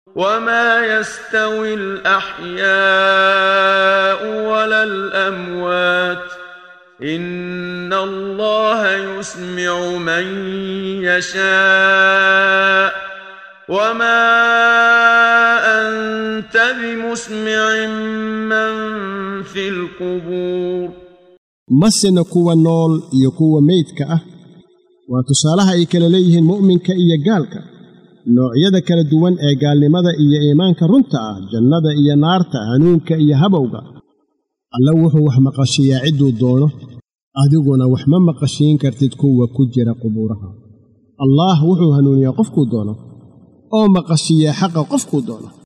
وما يستوي الأحياء ولا الأموات إن الله يسمع من يشاء وما أنت بمسمع من في القبور masena kuwa nool iyo kuwa meydka ah waa tusaalaha ay kala leeyihiin mu'minka iyo gaalka noocyada kala duwan ee gaalnimada iyo iimaanka runta ah jannada iyo naarta hanuunka iyo habowga alle wuxuu wax maqashiyaa cidduu doono adiguna wax ma maqashiin kartid kuwa ku jira qubuuraha allaah wuxuu hanuuniyaa qofkuu doono oo maqashiyaa xaqa qofkuu doono